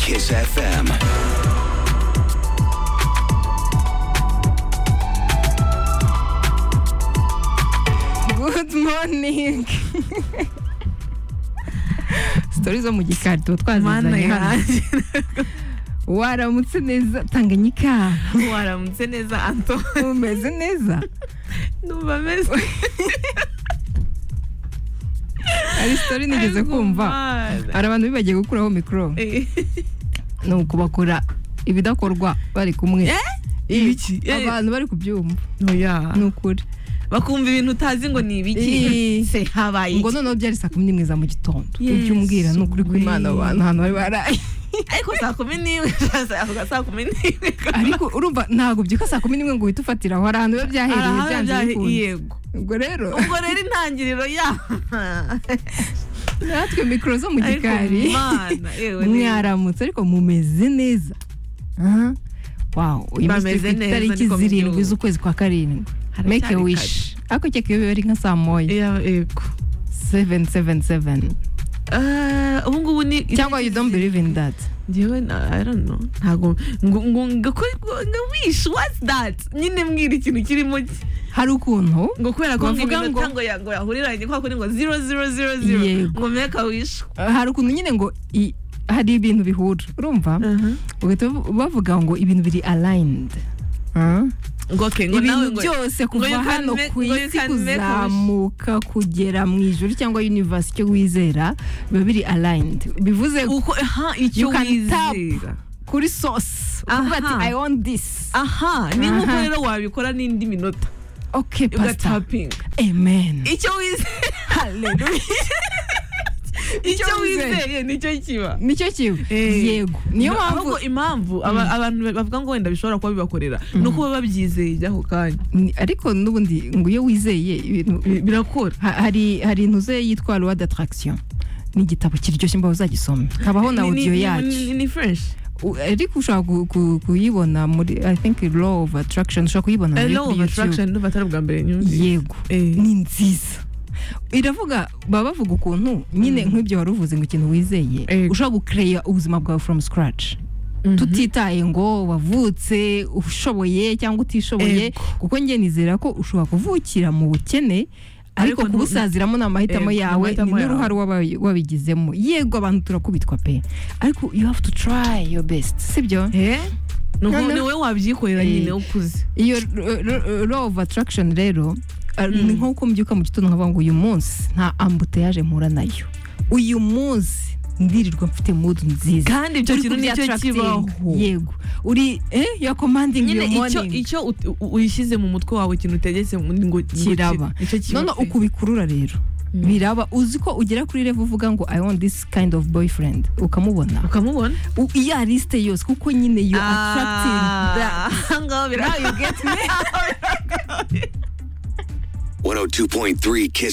Kiss FM. Good morning. Story zo mu gikari tuba Mana twazizanye hano yanjye waramutse neza tanganyika waramutse neza anto umeze neza numva ameze ari story nigeze kumva hari abantu bibagiye gukuraho mikoro ni ukubakora ibidakorwa bari kumwe ibiki abantu bari kubyumva oya ni ukuri bakumva ibintu utazi ngo ni ibiki Eh. se habaye ngo iki noneho byari saa kumi n'imwe za mu gitondo Yesu ibyo umbwira ni ukuri kw'imana we. abantu ahantu bari baraye ariko saa kumi n'imwe avuga saa kumi n'imwe ariko urumva ntabwo byuka saa kumi n'imwe ngo uhite ufatira aho hari ahantu biba byahereye Arahaba byanze byahe- bikunze yego ubwo rero ubwo rero intangiriro ya natwe mikoro zo mu Ariko gikari Mana, yewe ni- mwaramutse ariko mumeze neza Aha. wow uyu munsi turi Bameze ku neza, itariki niko zirindwi mbyumva. z'ukwezi kwa karindwi Haracyari make a kare. wish ariko cyeka iyo biba ari nka saa moya Ya- yego 777 Eh, ubu ngubu ni cyangwa you don't believe in that ngewe na- I don't know ntago ngo ngo ngo ko- ngo- ngo wish what's that nyine mbwira ikintu kirimo ki hari ukuntu ngo kubera ko Bavuga ngo ngo- ngo yango yahuriranye kwa kuri ngo 0000 Yego. ngo meka wish hari ukuntu nyine ngo i- hari ibintu bihura urumva ugahita bavu- bavuga ngo ibintu biri aligned Ah. ngo okay ngo nawe ibintu ngo byose ngo you kuva can hano make- ku ngo you isi can make a wish. kuzamuka kugera mu ijuru cyangwa universe icyo wizera biba biri aligned bivuze uko aha icyo You can tap. wizera kuri sauce uvuga ati Aha. i want this aha ni nk'uko Aha. rero wabikora n'indi minota okay pastor ugatapinga amen icyo wizera hallelujah icyo Icyo wizeye. wizeye nicyo kiba nicyo kiwe Eh. yego niyo ahubwo mpamvu impamvu aba- abantu bavuga ngo wenda bishobora kuba bibakorera ni uko baba babyizeye ako kanya Ni- ariko n'ubundi ngo iyo wizeye ibintu Bi- birakora ha- hari hari intuze yitwa loi d'attraction ni igitabo kiryoshye mbaho uzagisoma habaho na Ni- ni- audio ni- yacu ni- ni fresh U- ariko ushobora ku- ku- kuyibona muri i think law of attraction ushobora kuyibona muri law of YouTube. attraction ndumva atari ubwa mbere nyumvise yego Eh. ni nziza iravuga baba bavuga ukuntu nyine nk'ibyo wari uvuze ngo ikintu wizeye Yego. ushobora gukereya ubuzima bwawe from scratch tutitaye ngo wavutse ushoboye cyangwa utishoboye Yego. kuko njye nizera ko ushobora kuvukira mu bukene ariko Ariko ntu- kubusaziramo ni amahitamo Yego, ni yawe ni amahitamo yawe. n'uruhare waba wabigizemo yego abantu turakubitwa pe ariko you have to try your best sibyo Eh? Ni uko- Noneho- ni wowe wabyikorera nyine Eh. ukuze iyo r- r- law of attraction rero uh, ni nk'uko mbyuka mu gitondo nkavuga ngo uyu munsi nta ambuteyage mpura nayo uyu munsi ndirirwa mfite mood nziza kandi ibyo Uri kintu nicyo kubyi kibaho attracting. yego uri eh ya commanding nyine your icyo morning icyo ut- u- uyishyize mu mutwe wawe ikintu utegetse ngo ngo Kiraba. ki- nicyo kiba none pe. uko ubikurura rero Mm. biraba uzi ko ugera kuri level uvuga ngo i want this kind of boyfriend ukamubona ukamubona U- iyo ariste yose kuko nyine you attracting that. Ah, aha ngaho bira- 102.3 Kiss